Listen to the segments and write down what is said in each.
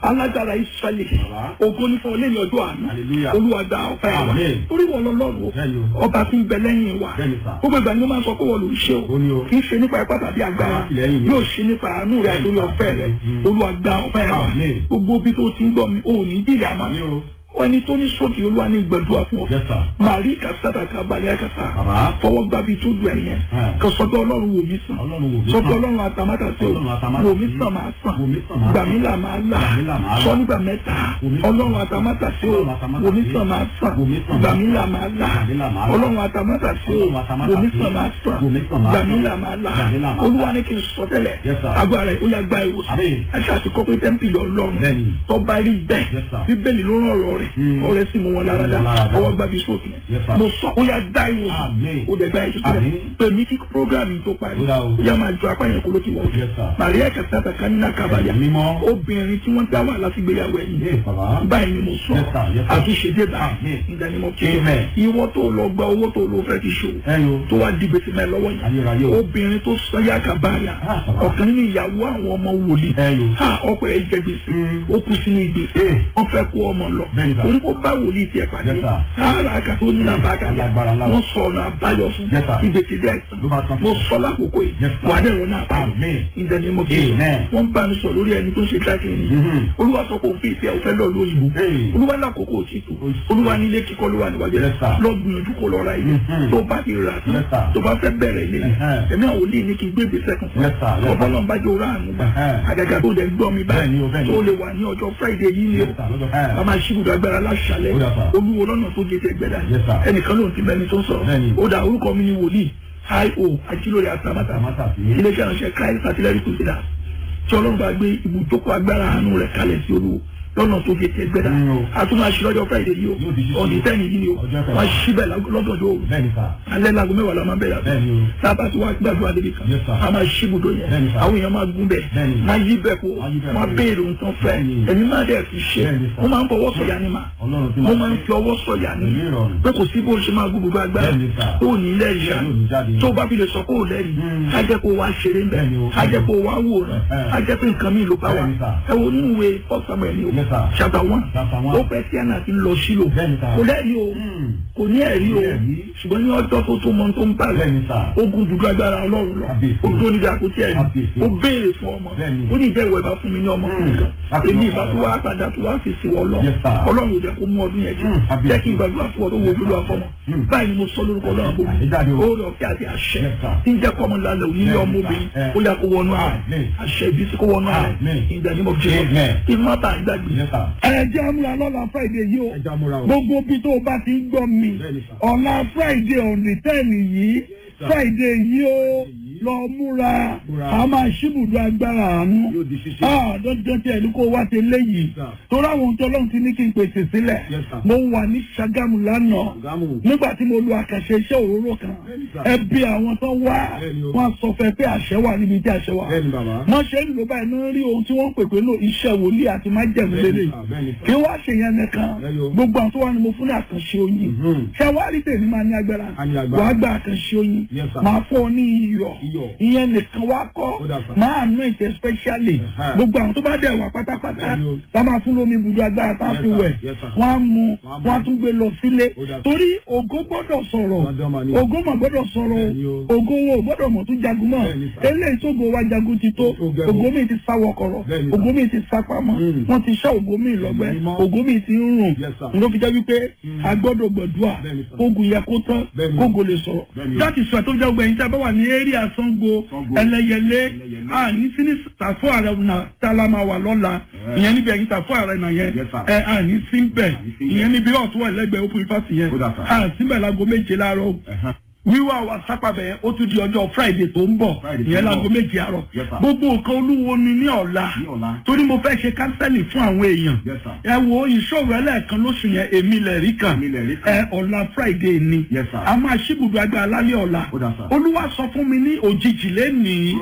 alágbára israẹli Bàbá. ògo ní fún ọ lẹ́yìn ọjọ́ àná Hallelujah. olúwa gba ọpẹ́ wa Amen. torí wọn lọ́lọ́run Bẹ́ẹ̀ni o. ọba tí ń bẹ lẹ́yìn wa Bẹ́ẹ̀ni sà. gbogbo ìgbà ni ó máa ń sọ pé wọn ló ń ṣe Ó ní o. kì í ṣe nípa ipá tàbí agbára Àtìlẹ́yìn mi. yóò ṣe nípa àánú rẹ àtòrí ọ̀fẹ́ rẹ Mm. olúwa gba ọpẹ́ wa Amen. gbogbo bí tó ti ń gbọ́ mi ò ní jìyà máa Àmín o. ẹni tó ní sókè olúwa ní gbẹdúrà fún ọ Yes, sir. màrí kàtàkà kabalẹ̀ kàtà Bàbá. fọwọ́ gbà bí tó dùn ẹ̀yẹn Hmm. kò sọ́dọ̀ ọlọ́run wò mí sàn Ọlọ́run wò mí sọ́dọ̀ sàn. ọlọ́run àtàmátà sí o Ọlọ́run àtàmátà wò mí sí. sàn máa sàn Wò mí sàn máa gbà sàn. mí là máa là Gbà mí là máa là. sọ nígbà mẹ́ta Wò mí sàn. ọlọ́run àtàmátà sí o Ọlọ́run àtàmátà wò mí sí. sàn máa sàn Wò mí sàn gbà máa mí sàn. là máa là Gbà mí là máa là. ọlọ́run àtàmátà sí o Ọlọ́run àtàmátà wò mí sí. sàn máa sàn Wò mí sàn máa gbà sàn. mí là máa là Gbà mí là máa là. olúwa ní kí n sọ tẹ́lẹ̀ Yes, sir. agbára ẹ̀ ó yà gba ìwòsàn Àmín. ẹ̀ṣẹ̀ àti kọ́pẹ́ tẹ́ḿpìlì ọlọ́run Bẹ́ẹ̀ni. tọ́ba rí bẹ́ẹ̀ Yes, sir. bíbélì ló rán ọ̀rọ̀ rẹ̀ Mm. ọ̀rẹ́ sì mú wọn lára dá Mú wọn lára dá. ọwọ́ gbàbí sókè Yes, sir. mo sọ ó yà dá ìwòsàn Àmín. ó dẹ̀ gbá ẹ̀ tuntun rẹ̀ Àmín. pèmí kí programme tó parí Ó dá o. ó yà máa jọ apá yẹn kó ló ti wọ̀ Yes, sir. Maria kẹsàtà kanina kabaya Mímọ́. obìnrin tí wọ́n dá wà láti gbéyàwó ẹ̀yìn Yes, bàbá. báyìí ni mo sọ Yes, sir. Yes, sir. àtúnṣe dé bá Àmín. ìdánimọ̀ kí Amen. ìwọ tó lọ gba owó tó lọ fẹ́ fi ṣòwò Ẹyin o. tó wá di gbèsè mẹ́ lọ́wọ́ Ayérayé yìí o. obìnrin tó sọ yá kabaya Ah, bàbá. ọ̀kan nínú ìyàwó àwọn ọmọ wòlíì Ẹyin o. ha ọkọ ẹ̀ jẹ gbèsè Mm. ó kú sínú ìgbèsè Eh. wọ́n fẹ́ kó ọmọ lọ Bẹ́ẹ̀ni sà. orí kó bá wòlíì tiẹ̀ pàdé Yes, sir. sáárà àkàtó ní àbákàlà Alágbára ńlá. wọ́n sọ ọ̀nà àbáyọ fún Yes, sir. ìgbèsè dẹ́ Ló bá tán. mo sọ lákòókò yìí Yes, sir. wà á dẹ̀ wọ́n náà bá Amen. ìdẹ́nimọ̀ kí Amen. wọ́n bá mi sọ lórí ẹni tó ń ṣe dákìrì ni Mhm. olúwa sọ pé òfin ìfẹ́ òfẹ́ lọ lóyìnbó Hey. olúwa lákòókò òtítù olúwa nílé kíkọ́ ló wà níwájú Yes, sir. lọ gbìyànjú kó lọ ra ilé Mhm. tó bá ti rà tán Yes, sir. tó bá fẹ́ bẹ̀rẹ̀ ilé Uh-huh. ẹ̀mí àwọn olè ní kí n gbé ìgbésẹ̀ kan fún Yes, sir. Yes, sir. ọ̀pọ̀lọpọ̀ bá jẹ́ òrà àánú bá Uh-huh. àgàgà tó dẹ̀ gbọ́ mi Bẹ́ẹ̀ni o, báyìí bẹ́ẹ̀ni. tó lè wà ní ọjọ́ friday yìí ni o Yes, sir. Lọ́jọ́- Eh. a máa ṣíbùdó agbára láṣàlẹ̀ Ó dà, sir. olúwo lọ́nà tó gé tẹ́gbẹ́dá Yes, sir. ẹnìkan ló ń ti bẹni tó ń sọ̀rọ̀ Bẹ́ẹ̀ni. ó dà orúkọ mi ni wòlíì io ajílórí àtàmátà Àtàmátà sí. iléeṣẹ́ ìránṣẹ́ christ artillery crusaders tí ọlọ́run bá gbé ibùjókòó agbára àánú rẹ̀ kalẹ̀ sí olúwo lọ́nà tó gé tẹ́gbẹ́dá Mm, o. a tún máa ṣí lọ́jọ́ friday yìí o Yóò di ṣíṣe. ọ̀nì tẹ́ni yìí ni o Ọjọ́ kẹwàá. wọ́n ṣí bẹ̀ lọ́dọọdọ o Bẹ́ẹ̀ni sà. alẹ́ lago mẹ́wàá la máa bẹ̀rẹ̀ àbẹ̀ Bẹ́ẹ̀ni o. sábà tí wàá gbàdúrà débi kan Yes, sir. a máa ṣí ibùdó yẹn Bẹ́ẹ̀ni, sir. àwọn èèyàn máa gún bẹ̀ Bẹ́ẹ̀ni. máa yí bẹ̀ kó Máa yí bẹ̀ máa kó. béèrè nǹkan fẹ́ Bẹ́ẹ̀ni. ẹ̀mí máa dẹ̀ fi ṣe Bẹ́ẹ̀ni, sir. mo máa ń fọwọ́ sọ̀yà ni mà Ọlọ́run tí mo máa máa ń ṣe. fi ọwọ́ sọ̀yà ni Pẹ̀lú ìrọ̀rùn. pé kò sí bó ṣe máa gbó gbogbo agbára Bẹ́ẹ̀ni, sir. tó ní ilé ìyá Yóò ní jáde. tó bá fi lè sọ pé ò lẹ́rìí Mm. á jẹ́ kó wá ṣeré ń bẹ̀ Bẹ́ẹ̀ni o. á jẹ́ kó wá wòran Eh. á jẹ́ pé nǹkan mi ló bá wà Bẹ́ẹ̀ni, sir. ẹ wo nínú ìwé first samuel ni o Yes, sir. chapter one Chapter one. ó fẹ́ tí àná ti ń lọ sílò Bẹ́ẹ̀ni, sir. kò lẹ́rìí o Mm. kò ní ẹ̀rí o Kò ní ẹ̀rí. ṣùgbọ́n ní ọjọ́ tó tó mọ tó ń bá rẹ̀ Bẹ́ẹ̀ni sà. ogun dúdú agbára ọlọ́run lọ Kábíyèsí. ó tó níbi àkótí ẹ̀rí Kábíyèsí. ó béèrè fún ọmọ Bẹ́ẹ̀ni. ó ní ìjẹ́ ìwọ ìbá fún mi ní ọmọ Mm. kan Láti èmi lọ ìbá tó wá padà tó wá fi sí wọ lọ Yes, sir. ọlọ́run ò jẹ́ kó mú ọdún yẹn jù Mm. Kábíyèsí. jẹ́ kí n gbàdúrà fún ọ tó wo olúwa fọmọ Mm. báyìí ni mo sọ lórúkọ ọlọ́run bò mí Àṣejáde o. ó rọ kí àti àṣẹ Yes, sir. tí ń jẹ́ kọ́mọ lálẹ́ òní ní Yes, ọmọ sir. obìnrin Eh. ó yà kó wọnú ààrẹ Amen. àṣẹ ibi tí kó wọnú ààrẹ Amen. ìgbàdìmọ̀ jẹ́ Amen. kí n má bàa gbàgbé Yes, sir. ẹ jẹ́ àmúra lọ́la friday yìí o Ẹ já múra o. gbogbo bí tó o bá ti ń gbọ́ mi Bẹ́ẹ̀ni, sir. ọ̀la friday ọ̀nì tẹ́ẹ̀nì yìí sir. friday yìí ó lọ múra Múra. a máa ṣíbùdó agbára àánú Yóò di ṣíṣe. Ah, dandan tí ẹni kó wá ti léyìí Sir. torí àwọn ohun tí ọlọ́run ti ní kí n pèsè sílẹ̀ Yes, sir. mo wà ní Ṣàgámù lánàá Ṣàgámù. nígbà tí mo lo àkàṣe iṣẹ́ òróró kan Bẹ́ẹ̀ni, sir. ẹbí àwọn tó wá Bẹ́ẹ̀ni o. wọ́n sọ fẹ́ pé àṣẹ wà níbi tí àṣẹ wà Bẹ́ẹ̀ni bàbá. wọ́n ṣe ń lò báyìí náà rí ohun tí wọ́n ń pè pé lò iṣẹ́ wòlíì àti májẹ̀mú Bẹ́ẹ̀ni, lélẹ̀ sir. Bẹ́ẹ̀ni, sir. kí wọ́n ṣe yẹn nìkan Bẹ́ẹ̀ni o. gbogbo àwọn tó wà ní mo fún ní àkànṣe oyin Mhm. ṣé wàá rí tèmi máa ní agbára A ní agbára. wàá gba àkànṣe oyin Yes, sir. máa fún ọ ní iyọ̀ Iyọ̀. ìyẹn nìkan wá kọ́ Ó dà, sir. máa nú ìtẹ̀ specially Ẹ̀hẹ́. gbogbo àwọn tó bá dẹ̀ wà pátápátá Bẹ́ẹ̀ni o. tá máa fún lómi ibùdó agbára tá a Yes, fi sir. wẹ̀ Yes, sir. wọ́n á mu Wọ́n á mu. wọ́n á tún gbé lọ sílé Ó dà, sir. torí ògo gbọ́dọ̀ sọ̀rọ̀ Dandan mà ni. ògo mà gbọ́dọ̀ sọ̀rọ̀ Bẹ́ẹ̀ni o. ògo wo ò gbọ́dọ̀ mọ̀ tún jagun mọ́ Bẹ́ẹ̀ni, sir. eléyìí tó go wa jagun ti tó Ó gẹ̀rọ. ògo mi ti sá wọkọ̀rọ̀ Bẹ́ẹ̀ni, sir. ògo mi ti sá pamọ́ Mm. wọ́n ti ṣá ògo mi lọ́gbẹ́ Mímọ́. ògo mi ti ń rùn Yes, sir. ló fi jẹ́ wípé a gbọ́dọ̀ gbàdúrà Bẹ́ẹ̀ni, sir. kógun yẹ kó tán Bẹ́ẹ̀ni. kógun lè sọ̀rọ̀ Bẹ́ẹ̀ni. láti sọ tó jẹ́ gbẹ̀yìn tí a bá wà ní area Ṣàngó Ṣàngó. ẹlẹ́yẹlé Ẹlẹ́yẹlé. a ní sí ní tàfó ààrẹ náà tá a la máa wà lọ́la ìyẹn níbi ẹ̀yìn tàfó ààrẹ náà yẹn Yes, sir. ẹ a ní sí bẹ̀ ní sí bẹ̀. ìyẹn níbi ọ̀tún wà lẹ́gbẹ̀ẹ́ open ifásitì yẹn Ó dà, sir. a sí bẹ̀ láago méje láàárọ̀ Ẹ̀hán. wíwá wa sápàbẹ̀ yẹn ó tún di ọjọ́ friday tó ń bọ̀ Friday tó ìyẹn ń bọ̀. láago méje àárọ̀ Yes, sir. gbogbo nǹkan olúwo ni ní ọ̀la Ní ọ̀la. torí mo fẹ́ ṣe kánsẹ́lì fún àwọn èèyàn Yes, sir. ẹ wo ìṣòro ẹlẹ́ẹ̀kan lóṣù yẹn èmi lẹ̀ rí kan Èmi lẹ̀ rí kan. ẹ ọ̀la friday ni Yes, sir. a máa ṣíbùdó agbára lálẹ́ ọ̀la Ó dà, sir. olúwa sọ fún mi ní òjijì lẹ́nìí Mm.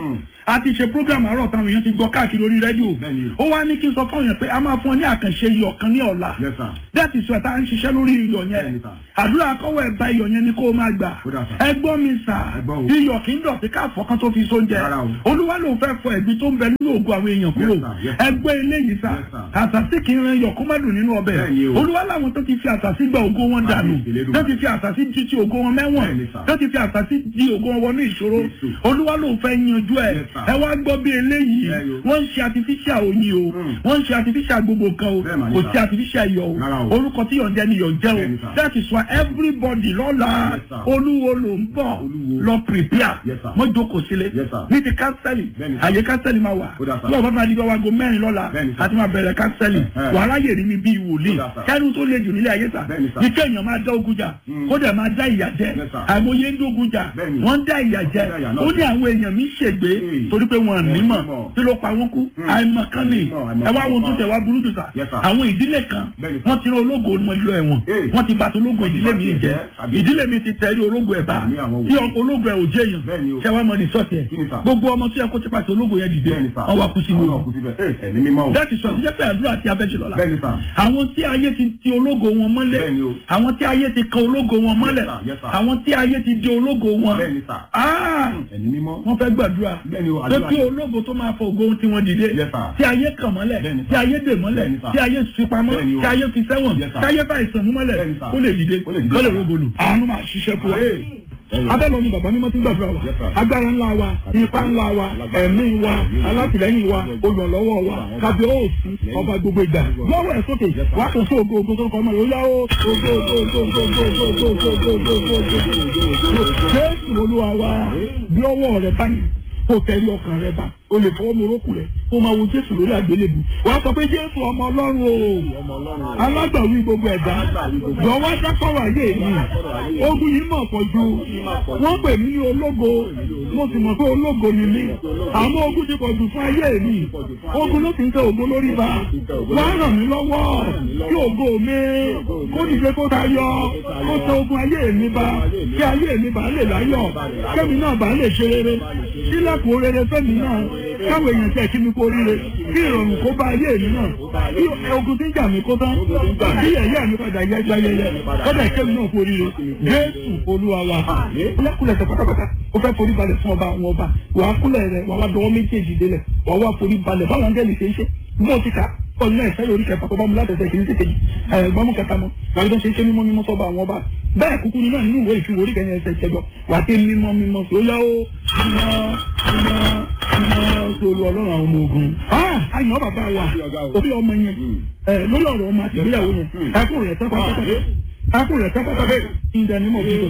a ti ṣe program àárọ̀ táwọn èèyàn ti gbọ́ káàkiri orí rédíò Bẹ́ẹ̀ni. ó wá ní kí n sọ fún èèyàn pé a máa fún ọ ní àkànṣe iyọ̀ kan ní ọ̀la Yes, sir. that is why tá à ń ṣiṣẹ́ lórí iyọ̀ Bẹ́ẹ̀ni, yẹn sir. àdúrà akọ́wọ́ ẹ̀bá iyọ̀ yẹn ni kó o máa gbà Ó dà, sir. ẹ gbọ́ mi sà Ẹ gbọ́ o. iyọ̀ kì í dọ̀tí káàfọ́ kan tó fi sóúnjẹ Rárá o. olúwa ló fẹ́ fọ ẹ̀gbin tó ń bẹ nínú ògùn àwọn èèyàn kúrò Yes, sir. Yes, sir. ẹ gbọ́ eléyìí sà Yes, sir. àtàsí kì í ran iyọ̀ kó má dùn nínú ọbẹ̀ Bẹ́ẹ̀ni o. olúwa láwọn tó ti fi àtàsí gba ògo wọn dànù Àmín, Elédùmarè. tó ti fi àtàsí di ti ògo wọn mẹ́wọ̀n Bẹ́ẹ̀ni, sir. tó ti fi àtàsí di ògo wọn wọnú ìṣòro Jésù. olúwa ló fẹ́ yanjú ẹ̀ Yes, sir. ẹ wá gbọ́ bí eléyìí Bẹ́ẹ̀ni o. wọ́n ń ṣe artificial oyin o Mm. wọ́n ń ṣe artificial gbogbo kan o Bẹ́ẹ̀ mà ní, kò sir. sí artificial iyọ̀ Rárá o o. orúkọ tí yọ̀ ń jẹ́ ni yọ̀ ń jẹ́ Bẹ́ẹ̀ni, o sir. that is why everybody lọ́la Yes, sir. olúwo ló ń bọ̀ Olúwo. lọ prepare Yes, sir. mọ́ jókòó sílé Yes, sir. ní ti kánsẹ́lì Bẹ́ẹ̀ni, sir. àyè kánsẹ́lì máa wà Ó dà, sir. lọ́wọ́ bá máa di gbọ́ wago mẹ́rin lọ́la Bẹ́ẹ̀ni, sir. àti máa bẹ̀rẹ̀ kánsẹ́lì Eh. wàhálà yè rí mi bíi wòlíì Ó dà, sir. kẹ́rù tó le jù nílé ayé sà Bẹ́ẹ̀ni, sir. ní kéèyàn máa dá ogun jà Mm. kó dẹ̀ máa dá ìyà jẹ Yes, sir. àìmọye ń dógun jà Bẹ́ẹ̀ni. wọ́n ń dá ìyà jẹ Wọ́n dá ìyà náà ó ní jẹ. àwọn èèyàn mi ṣègbè Mm. torí pé wọn nímọ̀ nímọ̀. tí ló pa wọn kú Mm. àìmọ̀kan ni Àìmọ̀, àìmọ̀ ẹ wá wo kan. tó tẹ̀ wá burú jù sà Yes, sir. àwọn ìdílé kan Bẹ́ẹ̀ni, sir. wọ́n ti rán ológo wọn lọ ẹ̀wọ̀n Eh. wọ́n ti bàtà ológo ìdílé mi jẹ́ Àbí. ìdílé mi ti tẹ̀rí ológo ẹ̀ bá Àmì àwọn tí wò. ológo ẹ̀ ò jẹ́ èèyàn Bẹ́ẹ̀ni o. ṣé wàá mọ ní sọ́ọ̀tì ẹ̀ Kí ni, sir? gbogbo ọmọ tí ẹ kó ti pàṣẹ ológo yẹn dìde Bẹ́ẹ̀ni, sir. wọ́n wá kú sínú Àwọn wọn ọkùnrin síbẹ̀. Ẹ, ẹ̀mí mímọ́ o. láti sọ ìdíjẹ́ pé àdúrà tí a fẹ́ ṣe lọ́la Bẹ́ẹ̀ni, sir. àwọn tí ayé ti ti ológo wọn mọ́lẹ̀ Bẹ́ẹ̀ni o. àwọn tí ayé ti kan ológo wọn mọ́lẹ̀ sir. Yes, sir. àwọn tí ayé ti di ológo wọn Bẹ́ẹ̀ni, sir. Ah! Ẹ̀mí mímọ́. wọ́n fẹ́ gbàdúrà Bẹ́ẹ̀ni o, pé àdúrà kí ni. ológo tó máa fọ ògo tí wọ́n dìde Yes, sir. tí ayé kàn mọ́lẹ̀ Bẹ́ẹ̀ni, sir. tí ayé dè mọ́lẹ̀ Bẹ́ẹ̀ni, sir. tí ayé fi pamọ́ Bẹ́ẹ̀ni o. tí ayé fi sẹ́wọ̀n Yes, sir. tí ayé bá ìsàn mú mọ́lẹ̀ Bẹ́ẹ̀ni, sir. kó lè dìde Kó lè dìde, kó lè sir. rògbòlù. àánú máa ṣiṣẹ́ fún wa Hey. abẹ́lẹ̀ ni bàbá mímọ́ ti ń gbàdúrà wa Yes, sir. agbára ńlá wa ipa ńlá wa ẹ̀mí wa alátìlẹ́yìn wa olùrànlọ́wọ́ wa kábíyèsí ọba gbogbo ìgbà lọ́wọ́ ẹ̀ sókè wàá kàn sí ògo ògo tó ń kọ́ ọmọ yòó yá ó ògo ògo ògo ògo ògo ògo ògo ògo ògo ògo ògo ògo jésù olúwa wa bí ọwọ́ rẹ báyìí kó tẹ̀lé ọkàn rẹ bá o lè fọwọ́ mu orókù rẹ kó máa wo jésù lórí àgbélébù wàá sọ pé jésù ọmọ ọlọ́run o alágbàwí gbogbo ẹ̀dá jọ̀wọ́ dákọ̀rọ̀ ayé mi ogun yìí mọ̀ pọ̀ ju wọ́n pè mí ní ológo mo sì mọ̀ pé ológo ni mí àmọ́ ogun ti pọ̀ jù fún ayé mi ogun ló ti ń tẹ ògo lórí ba wàá ràn mí lọ́wọ́ kí ògo mi kó dìde kó tayọ kó tẹ ogun ayé mi ba kí ayé mi bá lè láyọ̀ kẹ́mi náà bá lè ṣe rere sílẹ̀kùn rere fẹ́mi náà káwọn èèyàn tẹ̀ kí mi kó ríre kí ìrọ̀rùn kó bá ayé mi náà kí ogun tí ń jà mí kó tán kí ẹ̀yẹ́ mi padà yẹ gbáyẹyẹ kọ́dà kẹ́mi náà kó ríre jésù olúwa wa ọlọ́kùnrin ẹ̀sẹ̀ pátápátá ó fẹ́ forí balẹ̀ fún ọba àwọn ọba wàá kúnlẹ̀ rẹ̀ wàá wá dọwọ́ méjèèjì délẹ̀ wàá wá forí balẹ̀ báwọn angẹ́lì ṣe ń ṣe bó ti kà ọ̀nà ẹ̀fẹ́ lórí kẹfà tó bá mu látẹ̀sẹ̀ kìí ṣe kejì ẹ̀gbọ́n mú kẹta mọ́ wàá lọ́dọ̀ ṣe ṣe mímọ́ mímọ́ sọ́ba àwọn ọba bẹ́ẹ̀ kúkú ni náà nínú ìwé ìfiwò orí kẹyìn ẹsẹ̀ ìṣẹ́jọ wà á ké mímọ́ mímọ́ sí ó yá ó mímọ́ mímọ́ mímọ́ sí olú ọlọ́run àwọn ọmọ ogun. àyàn bàbá wa òbí ọmọ yẹn lórí ọ̀rọ̀ ọmọ àti ìgbéyàwó yẹn ẹkún rẹ̀ tẹ́ pátápátá ẹkún rẹ̀ tẹ́ pátápátá ìdánimọ̀ òbí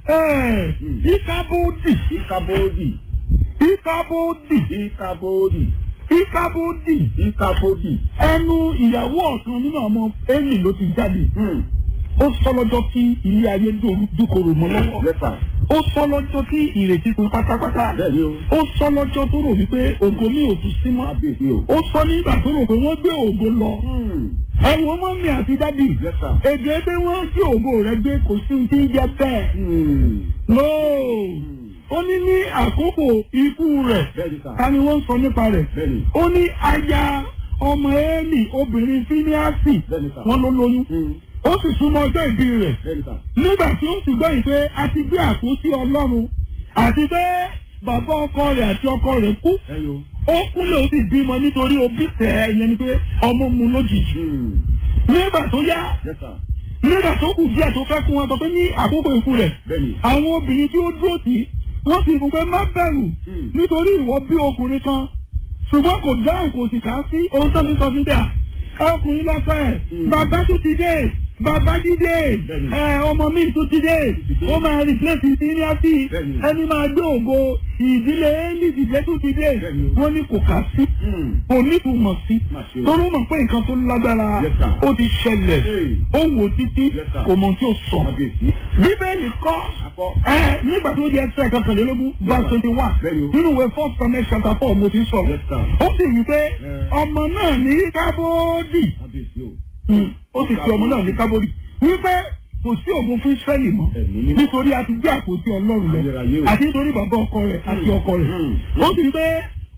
ìkábódì Ìkàbọ̀dì. ìkábódì Ìkàbọ̀dì. ìkábódì Ìkàbọ̀dì. ẹnu ìyàwó ọ̀kan nínú ọmọ ẹnì ló ti jáde Hmm. ó sọ lọ́jọ́ tí ilé ayé dúkòrò mọ́ lọ́wọ́ Yes, sir. ó sọ lọ́jọ́ tí ìrètí fún pátápátá Bẹ́ẹ̀ni o. ó sọ lọ́jọ́ tó rò wípé ògo mi ò tún sí mọ́ Kábíyèsí o. ó sọ nígbà tó rò pé wọ́n gbé ògo lọ Hmm. ẹ̀wọ̀n mọ́mí àti dádì Yes, sir. èdè pé wọ́n gbé ògo rẹ̀ gbé kò sí ohun tí ń jẹ́ bẹ́ẹ̀ Hmm. nóò ó ní ní àkókò ikú rẹ̀ Bẹ́ẹ̀ni, sir. ta ni wọ́n ń sọ nípa rẹ̀ Bẹ́ẹ̀ni. ó ní aya ọmọ Élì obìnrin fíníàsì Bẹ́ẹ̀ni, sir. wọ́n ló lóyún Hmm. ó sì súnmọ́ ọjọ́ ìbí rẹ̀ Bẹ́ẹ̀ni, sir. nígbà tí ó sì gbọ́ ìpè a ti gbé àpótí ọlọ́run àti pé bàbá ọkọ rẹ̀ àti ọkọ rẹ̀ kú Ẹyọ. ó kúnlẹ̀ ó sì bímọ nítorí òbí tẹ̀ ẹ́ yẹn ni pé ọmọ mu lójijì Hmm. nígbà tó yá Yes, sir. nígbà tó kù díẹ̀ tó fẹ́ kún wọn sọ pé ní àkókò ikú rẹ̀ Bẹ́ẹ̀ni. àwọn obìnrin tí ó dúró tì í wọ́n sì fún pé má bẹ̀rù Hmm. nítorí ìwọ bí ọkùnrin kan ṣùgbọ́n kò dáhùn kò sì kà á sí ohun tó ti sọ sí dà ọkùnrin lọ́fẹ̀ẹ́ Hmm. bàbá tó ti dé bàbá dídé Bẹ́ẹ̀ni. ẹ ọmọ mi tó ti dé ó máa replace ìdílẹ́sì Bẹ́ẹ̀ni. ẹni máa gbé ògo ìdílé éèlì ìdílé tó ti dé Bẹ́ẹ̀ni o. wọ́n ní kò kà á sí Hmm. kò nítumọ̀ sí Má ṣe o. torí ó mọ̀ pé nǹkan tó lágbára Yes, sir. ó ti ṣẹlẹ̀ Hey. ó wò títí Yes, sir. kò mọ̀ tí ó sọ Kábíyèsí. bíbélì kọ́ Akọ. ẹ nígbà tó di ẹsẹ̀ kankanlélógún verse twenty one Bẹ́ẹ̀ni o. nínú ìwé first Samuel chapter four mo ti sọ̀rọ̀ Yes, sir. ó sì wí pé Eh. ọmọ náà ní kábódì Kábíyèsí o. Hmm, ó sì fi ọmọ náà ní kábódì wípé kò sí ògùn fún Ísírẹ́lì mọ́ Ẹ̀mí mímọ́. nítorí a ti gbé àpótí Ọlọ́run lọ Ayérayé o. àti nítorí bàbá ọkọ rẹ̀ àti ọkọ rẹ̀ Hmm. ó sì wí pé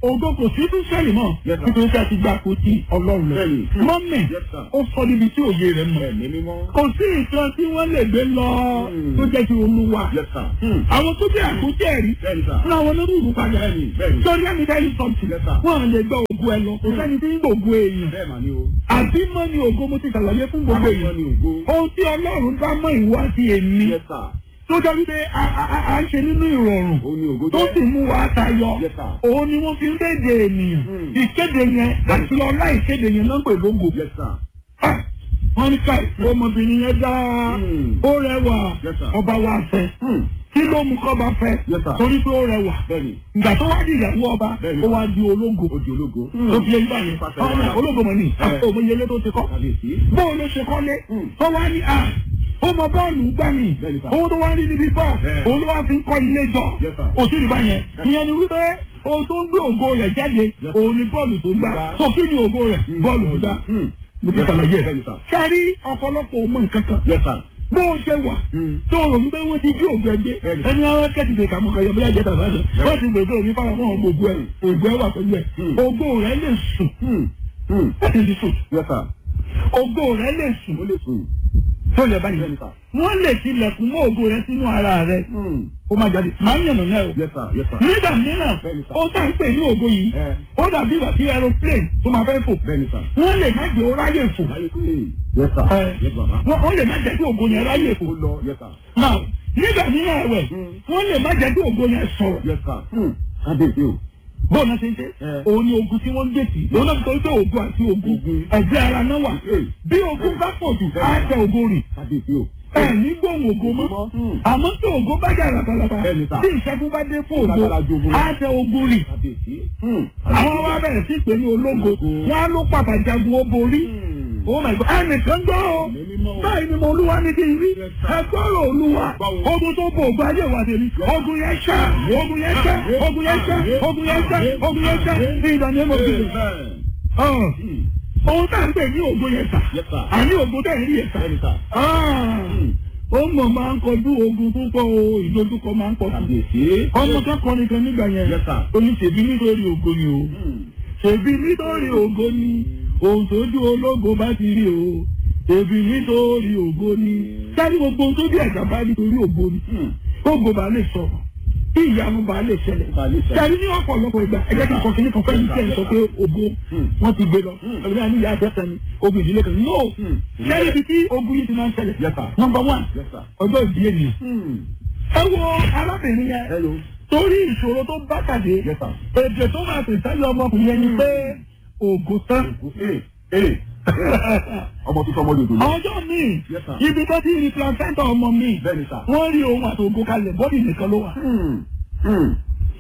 ògo kò sí fún sẹ́ẹ̀lì mọ́ Yes, sir. nítorí tí a ti gba àpótí ọlọ́run lọ. Bẹ́ẹ̀ni. mọ́mì Yes, sir. ó sọ níbi tí òye rẹ̀ mọ̀. Ẹ̀mí mímọ́. kò sí nǹkan tí wọ́n lè gbé lọ Hmm. tó jẹ́ ti olúwa. Yes, sir. Hmm. àwọn tó jẹ́ àpótí ẹ̀rí Bẹ́ẹ̀ni, sir. fún àwọn olórí ìlú padà. Bẹ́ẹ̀ni, bẹ́ẹ̀ni. sọ́ni ẹ̀mí dáhì sọ́ọ̀tì Yes, sir. wọ́n lè gbọ́ ògo ẹ lọ kò sẹ́ni tí ń gbògo èèyàn. Bẹ́ẹ̀ mà ni o. àbí mọ́ ni ògo mo ti ṣàlàyé fún gbogbo Àwọn èèyàn. ni ògo. ohun tí ọlọ́run bá mọ́ ìwọ àti èmi Yes, sir. tó jẹ́ wípé a- a a- a ń ṣe nínú ìrọ̀rùn Ó ní ògo tó jẹ́. sì mú wa tayọ Yes, sir. òun ni wọ́n fi ń kéde ènìyàn Hmm. ìkéde yẹn àti ọlá ìkéde yẹn ló ń pè lógo Yes, sir. Ah, wọ́n ní ká ọmọbìnrin yẹn dá Hmm. ó rẹwà Yes, sir. ọba wa fẹ́ Hmm. kí ló mú kọ́ba fẹ́ Yes, sir. torí pé ó rẹwà Bẹ́ẹ̀ni. ìgbà tó wá di ìyàwó ọba Bẹ́ẹ̀ni. ó wá di ológo Ó di ológo. tó fi ẹyí báyìí Pàṣẹ ọmọ wàrà. ológo mọ̀ ní Eh. òmìnirele tó ti kọ́ Kábíyèsí. bóun ló ṣe kọ́lé Hmm. tó wá ní à ó mọ bọ́ọ̀lù gbà mí Bẹ́ẹ̀ni, sir. owó tó wá rí níbi bọ́ọ̀ Eh. òun ló wá fi ń kọ́ ilé jọ Yes, sir. òsì rí báyẹn ìyẹn ni wípé ohun tó ń gbé ògo rẹ̀ jáde Yes. òun ni bọ́ọ̀lù tó gbà Gbà. tó kí ni ògo rẹ̀ bọ́ọ̀lù tó gbà Hmm. mo ti ṣàlàyé ẹ̀ Bẹ́ẹ̀ni, sir. sẹ́rí ọ̀pọ̀lọpọ̀ ọmọ nǹkan kan Yes, sir. bó o ṣe wà Hmm. tó o rò wípé wọ́n ti gbé ògo ẹgbẹ́ Bẹ́ẹ̀ni. ẹni àwọn kẹ́tì lè kàmú kẹyọ bí ajẹ́ tàbí àjẹ́ wọ́n ti gbèsè òní fáwọn ọmọ ògbó ẹ̀ ògbó ẹ̀ wà pẹ̀lú ẹ̀ Hmm. ògo rẹ̀ lè sùn Hmm. Hmm. láti di sùn Yes, sir. ògo rẹ̀ lè sùn Ó lè sùn. tó lè báyìí Bẹ́ẹ̀ni, sir. wọ́n lè tilẹ̀kùn mọ́ ògo rẹ̀ sínú ara rẹ̀ Hmm. ó máa jáde máa ń yànnà náà o Yes, sir. Yes, sir. nígbà mìíràn Bẹ́ẹ̀ni, sir. ó tà ń pè ní ògo yìí Eh. ó dàbí ìgbà tí aeroplane tó máa fẹ́ fò Bẹ́ẹ̀ni, sir. wọ́n lè má jẹ́ ó ráyè fò Láyé pé. Yes, sir. Eh. Yes, bàbá. wọ́n wọ́n lè má jẹ́ kí ògo yẹn ráyè fò Ó lọ. Yes, sir. náà nígbà mìíràn ẹ̀wẹ̀ Hmm. wọ́n lè má jẹ́ kí ògo yẹn sọ̀rọ̀ Yes, sir. Hmm. Kábíyèsí o. bọ́ọ̀ náà ṣe ń ṣe Eh. òun ni ogun tí wọ́n ń gbèsè òun náà sọ pé ogun àti ogun Ogun. ẹ̀gbẹ́ ara náà wà Eh. bí ogun bá pọ̀ jù á tẹ ogun rìn Kábíyèsí o. ẹ ní gbóhùn ògo mọ́ Hmm. àmọ́ tí ògo bá jà labalaba Bẹ́ẹ̀ni sà. tí ìṣẹ́gun bá dé fún ògo Lágbára ju ogun lọ. á tẹ ogun rìn Kábíyèsí. Hmm. àwọn wa bẹ̀rẹ̀ sí pé ní ológo wọn á ló pàtàkì jagun ó borí Hmm. oh my god ẹnìkan gbọ́ o Ẹ̀mí mímọ́ o. báyìí ni mo olúwa ní kí n rí ẹgbọ́rọ̀ olúwa Báwo? ogun tó bo ògbà ayé wa tèmi ogun yẹn ṣá ogun yẹn ṣá ogun yẹn ṣá ogun yẹn ṣá ogun yẹn ṣá ní ìdáná ẹ̀mọ́ bíbí. Amen. Hmm. ohun tá à ń pè ní ogun yẹn sà Yes, sir. àní ogun tẹ̀ ń rí yẹn sà. Bẹ́ẹ̀ni, sir. Hmm. ó mọ̀ máa ń kọjú ogun púpọ̀ o ìdojúkọ máa ń pọ̀ sí. Kábíyèsí. ọmọ kẹ́kọ̀ọ́ nìkan nígbà yẹn Yes, sir. oníṣèbí nítorí ògo ni o Hmm. ṣèbí nítorí ògo ni ohun tójú ológo bá ti rí o ṣèbí nítorí ògo ni sáré gbogbo ohun tó bí ẹ̀dá bá nítorí ògo ni Hmm. ògo bá lè sọ̀rọ̀ kí ìyanu bá lè ṣẹlẹ̀ Bá lè ṣẹlẹ̀. sáré ní ọ̀pọ̀lọpọ̀ ìgbà ẹ̀jẹ̀ kí n kọ́ kí ní kan fẹ́ẹ́ ní kí ẹ̀ sọ pé ògo Hmm. wọ́n ti gbé lọ Hmm. ẹ̀rọ ní ìyá àjẹsẹ̀ ni ogun ìdílé kan no Hmm. sáré ibi tí ogun yìí ti máa ń ṣẹlẹ̀ Yes, sir. number one Yes, sir. ọjọ́ ìdí ènìyàn Hmm. ẹ wo arábìnrin yẹn Hello. torí ìṣòro tó bá pàdé Yes, sir. èdè tó máa pè sẹ́yìn ọmọkùnrin yẹn ni pé ògo tán. Ee. Ee. Ọmọ tó sọmọ lòdò lọ. ọjọ́ míì Yes, sir. ibi tó ti rí placenta ọmọ mi Bẹ́ẹ̀ni, sir. wọ́n rí ohun àti ògo kalẹ̀ bọ́dì nìkan ló wà. Hmm. Hmm.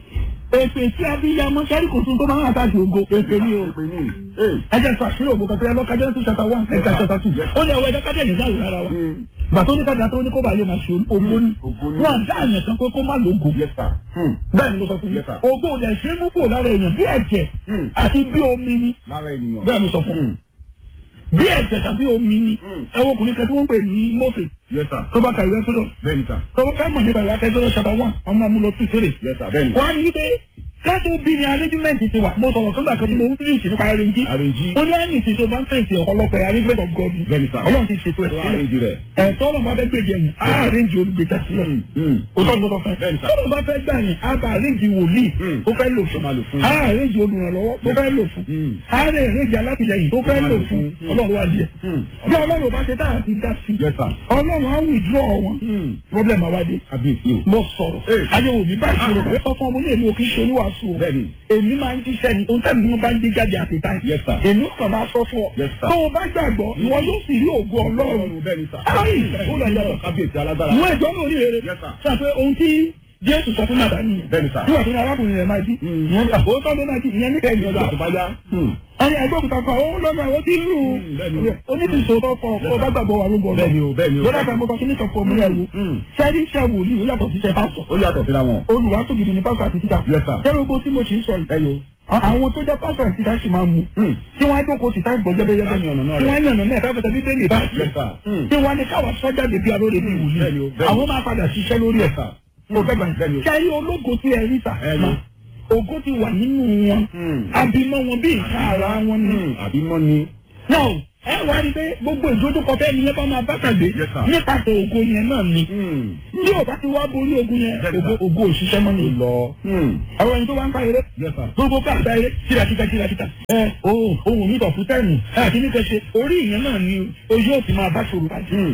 èpè tí abiyamọ sẹ́rí kò tún tó máa ń àtàkì ògo èpè ni o. Èpè ní. Ee. ẹ jẹ́ sọ àṣírí ògo kan tó yẹ lọ́ka jẹ́ chapter one ẹ̀ka chapter two ó ní ẹ̀wọ́ ẹ̀dá kájẹ́ ní ìdáhùn rárá wa. Hmm. bàtà oníkàdá tó ní kó bàa lè máa ṣe ògo ni Ògo ni. wọn àdá àyàn kan pé kó má lógo. Yes, sir. Hmm. bẹ́ẹ̀ ni mo sọ fún yín Yes, sir. ògo ò dẹ̀ ṣe é mú kúrò lára èèyàn bí ẹ̀jẹ̀ Hmm. àti bí omi ni Lára ènìyàn. bẹ́ẹ̀ ni sọ fún Hmm. bí ẹ̀jẹ̀ tàbí omi ni Hmm. ẹ wo ọkùnrin kan tí wọ́n ń pè ní Mósè Yes, sir. tó bá ka ìwé sọ́dọ̀ Bẹ́ẹ̀ni, sir. tó bá mọ̀ nípa ìwé akẹ́kọ̀ọ́ chapter one ọmọ amúlọ tún fèrè. Yes, sir. Bẹ́ẹ̀ni. wọ́n á ní wípé káàtó bí ni arrangement ti wà mo sọ̀rọ̀ fún gbàgbọ́ tí mo ń fi ìṣèlú pa arrange. Arrange. ó ní àyìn tí tó bá ń fèsì ọ̀pọ̀lọpọ̀ arrangement of God ni. Bẹ́ẹ̀ni, sir. ọlọ́run ti ṣètò ẹ̀ Tó sílẹ̀. arrange rẹ̀. ẹ̀tọ́ ọlọ́run bá fẹ́ gbèjẹ yẹn á arrange olùgbèjà sílẹ̀. Hmm. Hmm. ó tọ́ gbọ́dọ̀ fẹ́. Bẹ́ẹ̀ni, sir. tọ́lọ́ bá fẹ́ gbà yẹn á bá arrange wòlíì Hmm. tó fẹ́ lò Tó máa lò fún. fún. á arrange olùrànlọ́wọ́ tó fẹ́ lò fún. Hmm. á rẹ̀ arrange alátìlẹyìn tó fẹ́ lò fún Hmm. ọlọ́run wá díẹ̀. Hmm. bí ọlọ́run bá ṣe táà ti dá sí Yes, sir. ọlọ́run á withdraw wọn Hmm. problem àwádìí Kábíyèsí o. mo sọ̀rọ̀ Ee. ayéwo mi báyìí ṣòro pé ọkọ ọmọ ní èmi ò kí ń ṣe oníwàásù o Bẹ́ẹ̀ni. èmi máa ń jíṣẹ́ ni ohun tẹ́lẹ̀ ni wọ́n bá ń gbé jáde àti táyì Yes, sir. èmi kàn máa sọ fún ọ Yes, sir. tó o bá gbàgbọ́ ìwọ yóò sì rí ògo ọlọ́run Ọlọ́run bẹ́ẹ̀ni, sir. Ayi, ó lọ yàtọ̀. Kábíyèsí alágbára. ìwọ ìjọ náà ní rere Yes, sir. sọ pé ohun tí jésù sọ fún nàdá nìyẹn Bẹ́ẹ̀ni, sir. nígbà tó ní arákùnrin rẹ̀ máa jí Mm. ìyẹn gbà ó tọ́ ló máa jí ìyẹn níkẹ́ ìyẹn gbà Nígbà tó bá yá. Hmm. ẹni ẹgbẹ́ òkúta kan ó lọ́nà ó ti rú Mm, bẹ́ẹ̀ni. oníṣòro tó kọ ọ bá gbàgbọ́ wà lóko Bẹ́ẹ̀ni o, bẹ́ẹ̀ni o. lọ́dà kan mo kọ kí ní sọ fún ọmọ rẹ̀ wò Mm. sẹ́rí iṣẹ́ wòlíì ó yàtọ̀ sí iṣẹ́ pásọ̀ Ó yàtọ̀ síra wọn. olùwàtò gidi ní pásọ̀ àti títà Yes, sir. kẹ́rù gbogbo tí mo ti ń sọ yìí Ẹyọ. àwọn tó jẹ́ pásọ̀ àti títà sì máa mú Hmm. tí wọ́n á jókòó sí táì gbọ́ jẹ́bẹ́jẹ́bẹ́ Láti ọ̀nà náà tí rẹ̀. wọ́n á yànnà náà káfíńtà bíbélì bá Yes, sir. Hmm. tí wọ́n á ní káwá sọ́jà lè bí alóore bí Bẹ́ẹ̀ni o, wòlíì bẹ́ẹ̀ni. àwọn máa padà ṣiṣẹ́ lórí ẹ̀ sir. mo fẹ́ gbà Bẹ́ẹ̀ni o. yín kẹ́rí ológo tí ẹ rí sà Ẹni. ògo ti wà nínú wọn abimọ wọn bí ìka ara wọn ni. àbí mọ́ ni. náà ẹ wá rí i pé gbogbo ìdójúkọ fẹ́ ni ẹ bá máa bá pàdé Yes, sir. nípasẹ̀ ògo yẹn náà ni. bí ò bá ti wá borí ogun yẹn Yes, sir. ògo ògo òṣìṣẹ́ mọ́ ni. lọ. àwọn ẹni tó wá ń pa eré Yes, sir. gbogbo káàkiri ayé kírakíta kírakíta ẹ ohun ohun mi tọ̀ fún tẹ́ẹ̀nù ẹ àti nípa ṣe orí ìyẹn náà ni ojú ò ti máa bá ṣòro pàdé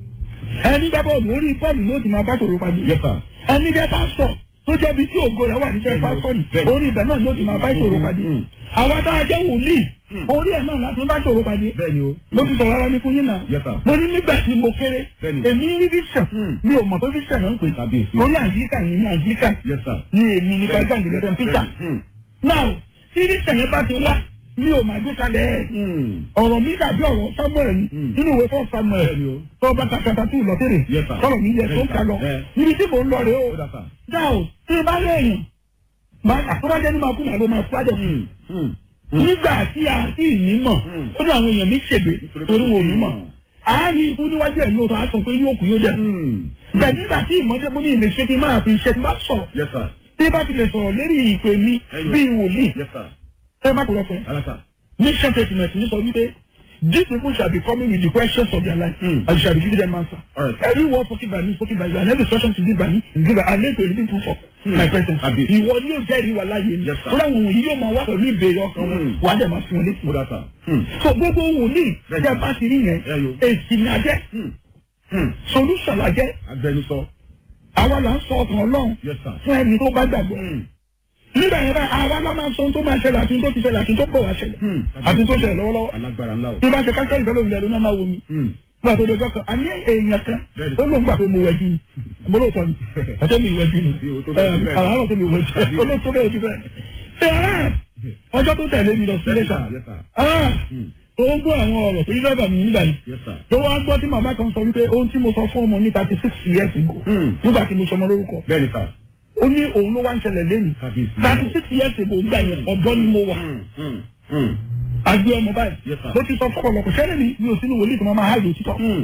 ẹni gbá bọ́ọ̀lù orí bọ́ọ̀lù ló ti máa bá ṣòro pàdé Yes, sir. ẹni jẹ́ pásítọ̀ tó jẹ́ bí tí ògo rẹ̀ wà níṣẹ́ pásítọ̀ ni Bẹ́ẹ̀ni. orí ibẹ̀ náà ló ti máa bá ṣòro pàdé Mm. àwa tá a jẹ́ wòlíì orí ẹ̀ náà láti bá ṣòro pàdé bẹ́ẹ̀ni o. mo ti sọ̀rọ̀ ara mi fún yín náà Yes, sir. mo ní nígbà tí mo kéré Bẹ́ẹ̀ni. èmi rí vision Mm. mi ò mọ̀ pé vision náà ń pè Kábíyèsí. mo ní àjíríkà yìí ní àjíríkà Yes, sir. ní èmi ní kájà ìgbẹ́dọ̀ peter Hmm. now tí vision yẹn bá ti wá mi ò máa gbé kalẹ̀ ẹ̀ Hmm. ọ̀rọ̀ mi dàbí ọ̀rọ̀ samuel ni Mm. nínú ìwé fún samuel Bẹ́ẹ̀ni o. tó bá ta kàtà tó lọ́tẹ̀rẹ̀ Yes, sir. sọ̀rọ̀ mi yẹ tó ń ka lọ Eh. níbi tí mò ń lọ rèé o Ó dà sà. dá o tí n bá lẹ́yìn máa àtúbàjẹ́ ní máa kú màá ló máa fúlájọ Hmm. Hmm. nígbà tí a sì ní mọ̀ Mm. ó ní àwọn èèyàn mi ṣègbè torí wọn ò ní mọ̀ àárín ikú níwájú ẹ̀ lóòótọ́ á sọ pé yóò kú yóò dẹ̀ Hmm. bẹ́ẹ̀ nígbà tí ìmọ̀jẹ́ bó ní ilé ṣe ti máa fi ṣe ti bá sọ̀rọ̀ Yes, sir. tí bá ti lè sọ̀rọ̀ lérí ìpè mi Ẹyọ. bíi wòlíì Yes, sir. ẹ má kúrọ̀ fún Ara sà. mission statement ní sọ wípé these people shall be coming with the questions of their life Mm. and you shall be giving them answer. Alright. every word spoken by me spoken by you and every instruction to give by me is given and make a living proof of Mm. my presence. Àbí. ìwọ ni yóò jẹ́rìí wà láàyè mi. Yes, sir. ó dáhùn òun yìí yóò máa wá pẹ̀lú ìbéèrè ọkàn wọn Mm. wà á dẹ̀ máa fi wọn létí. Ó dà sà. Hmm. so gbogbo òun ní Bẹ́ẹ̀ni. ìjẹ́ bá ti rí yẹn Ẹyọ. èsì ni a jẹ́ Hmm. Hmm. solution la jẹ́ Agbẹnusọ. àwa là ń sọ ọkàn ọlọ́run Yes, sir. fún ẹni tó bá gbàgbọ́. Hmm. nígbà yẹn báyìí àwa la máa sọ ohun tó máa ṣẹlẹ̀ àti ohun tó ti ṣẹlẹ̀ àti ohun tó bọ̀ wá ṣẹlẹ̀ Hmm. àti ohun tó ṣẹlẹ̀ lọ́wọ́lọ́wọ́ Alágbára ńlá o. tí bá ṣe káṣẹ́ ìfẹ́ lóun lẹ́nu náà máa wo mi. Hmm. Nígbà tó dojọ́ kan, a ní èèyàn kan, Bẹ́ẹ̀ni. ó lóun gbà pé mo wẹ̀jú ni. Mo lóòótọ́ ni, àti mi ìwẹ̀jú ni. Bí o tó bẹ́ẹ̀ bẹ́ẹ̀. Àràárọ̀ tó mi ìwẹ̀jú, olóòótọ́ bẹ́ẹ̀ ti bẹ́ẹ̀. Ṣé ara ọjọ́ tó tẹ̀lé mi lọ sí Yes, Iléṣà? sir. Yes, sir. Ah! Hmm. Ó ń gbọ́ àwọn ọ̀rọ̀ tó yí lọ́dọ̀ mi nígbà yìí. Yes, sir. Tó wá gbọ́ tí màmá kan sọ wípé ohun tí mo sọ fún ọmọ ní thirty six years ago. Hmm. Nígbà tí mo sọmọ lórúkọ. Bẹ́ẹ̀ni sà. Ó ní òun ló wá ń ṣẹlẹ̀ lẹ́nu. Kábíyèsí. thirty six years ago gbà yẹn ọ̀dọ́ ni mo wà. Hmm. Hmm. Hmm. Àgbẹ̀ ọmọ báyìí. Yes, sir. Mo ti sọ fọ́pọ̀lọpọ̀ sẹ́lẹ̀ mi mi ò sínú wòlíì tí mo máa háìlì òtítọ́. Hmm.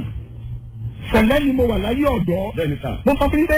Sẹ̀lẹ̀ ni mo wà láyé ọ̀dọ́. Bẹ́ẹ̀ni sà. mo sọ fún yín pé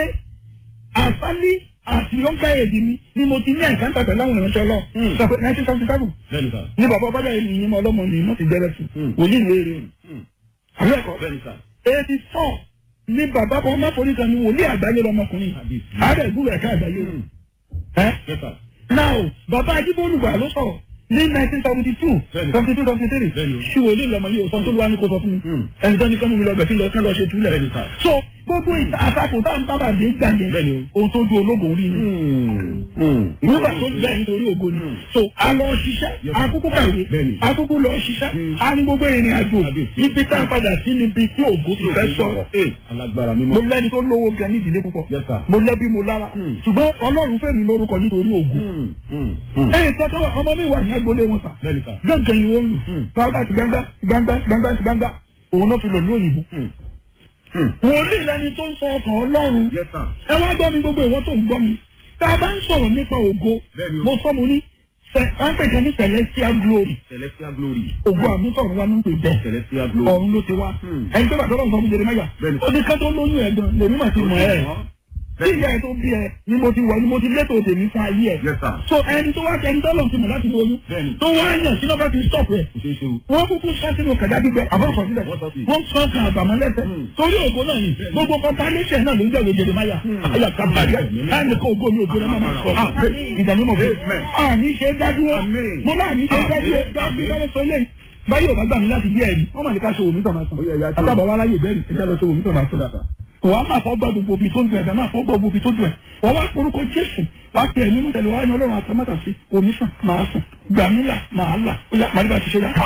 àsálí àti yọ̀ǹkà èdè mi ni mo ti ní àìkáńtà pẹ̀lú àwọn ìránṣẹ́ lọ. Hmm. sọ pé nineteen seventy seven Bẹ́ẹ̀ni sà. ní bàbá ọba bẹ́ẹ̀ ni ìyẹn ọlọ́mọ ni mo ti jẹ́rẹ̀ sí Hmm. wòlíì léèrè Hmm. àbẹ́ ẹ̀kọ́ Bẹ́ẹ̀ni sà. eighty four ní bàbá ọba ọmọ forí kan ni wòlíì àgbáyé lọmọkùnrin Kábíyèsí. àárẹ̀ ìgbúrò ẹ̀ka àgbáyé Hmm. ẹ̀ Yes, sir. now bàbá ajíbólúgbà ló sọ̀rọ̀ ní nineteen seventy two Bẹ́ẹ̀ni. seventy two seventy three Bẹ́ẹ̀ni o. ṣí wòlíì lọmọ yìí òsán tó wá ní kó sọ fún mi Hmm. ẹni tó ní kọ́ mú mi lọ bẹ̀ kí lọ kí lọ ṣe túlẹ̀ Bẹ́ẹ̀ni sà. so gbogbo ìta àtakò tá à ń sábà dé gbà yẹn Bẹ́ẹ̀ni o. ohun tó ju ológun rí ni Hmm. Hmm. nígbà tó bẹ́ẹ̀ nítorí ògo ni so a lọ ṣiṣẹ́ Yes. akúkú kàwé Bẹ́ẹ̀ni. akúkú lọ ṣiṣẹ́ Mm. a ní gbogbo ìrìn àjò Kábíyèsí. ibi tá a padà sí níbi tí ògo ti fẹ́ sọ̀rọ̀ Eh, Alágbára mímọ́. mo lẹ́ni tó lówó gan ní ìdílé púpọ̀ Yes, sir. mo lẹ́bí mo lára Mm. ṣùgbọ́n ọlọ́run fẹ́ mi lórúkọ nítorí ògo Hmm. Hmm. Hmm. ẹ̀yìn tọ́tọ́ ọmọ mi wà ní agboolé wọn sà Bẹ́ẹ̀ni sà. gángan ni wọ́n lù Mm. gbangba ti gbangba gbangba gbangba ti gbangba òun náà fi lọ ní òyìnbó Hmm. Hmm. wòlíì lẹni tó ń sọ ọkàn ọlọ́run Yes, sir. ẹ wá gbọ́ mi gbogbo ìwọ tó ń gbọ́ mi tá a bá ń sọ̀rọ̀ nípa ògo Bẹ́ẹ̀ni o. mo sọ mo ní sẹ- à ń pèjọ ní celestial glory Celestial glory. ògo àmútọ̀run wa ló ń pè bẹ́ẹ̀ Celestial glory. ọ̀run ló ti wá Hmm. ẹni tó bá tọ́lọ́ nǹkan fún Jeremáyà Bẹ́ẹ̀ni. ó ní ká tó lóyún ẹ̀ gan lèmi mà ti mọ̀ ẹ́ tí ìyá ẹ̀ tó bí ẹ ni mo ti wọ̀ ni mo ti létò tèmi fún ayé ẹ̀ Yes, sir. so ẹni tó wá ẹni tọ́lọ̀ ti mọ̀ láti lóyún Bẹ́ẹ̀ni. tó wá yàn sínú bá ti stop rẹ̀ Kò ṣeé ṣe o. wọ́n kúkú sọ sínú kàdá gbígbẹ àbọ̀sọ̀ sílẹ̀ Wọ́n sọ sí. wọ́n sọ kan àbàmọ́ lẹ́sẹ̀ Hmm. torí ògo náà ni gbogbo compilation náà ló ń jẹ́wé Jeremáyà ayà kábàárẹ̀ láti kó ògo mi ògo náà máa sọ ìdánimọ̀ fún Amen. àní ṣe dádúró Amen. mo náà ní ṣe dádúró dábìlẹ̀ sọ lẹ́yìn báyìí ò bá gbà mí láti bí ẹ̀rí wọ́n mà ní ká ṣe òmí tọ̀nà sàn Ó yẹ, ya tó. àtàbọ̀ wa láyè bẹ́ẹ̀ ẹja lọ ṣe òmí tọ̀nà sàn wọ́n á máa fọ́ gbọ́ gbogbo ibi tó ń dùn ẹ̀dá máa fọ́ gbọ́ gbogbo ibi tó dùn ẹ̀ wọ́n wá orúkọ Jésù wá pè é nínú tẹ̀lé wá ní Ọlọ́run àtàmátà sí omi sàn máa sàn gbàmílà máa là ó yá màdìbà ti ṣe yá.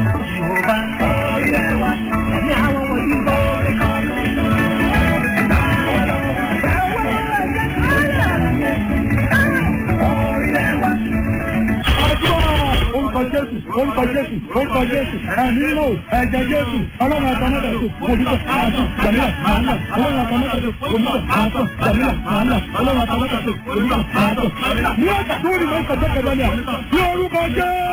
orúkọ Jésù orúkọ Jésù orúkọ Jésù ẹ̀mí nínú ẹ̀jẹ̀ Jésù ọlọ́run àtàmọ́tà sí òmìnira àásùn jàmílà màálà ọlọ́run àtàmọ́tà sí òmìnira àásùn jàmílà màálà ọlọ́run àtàmọ́tà sí òmìnira àásùn. ní ọjà tó rí mọ́ ìkọjọ́ kẹfẹ́ ni à ní orúkọ Jésù.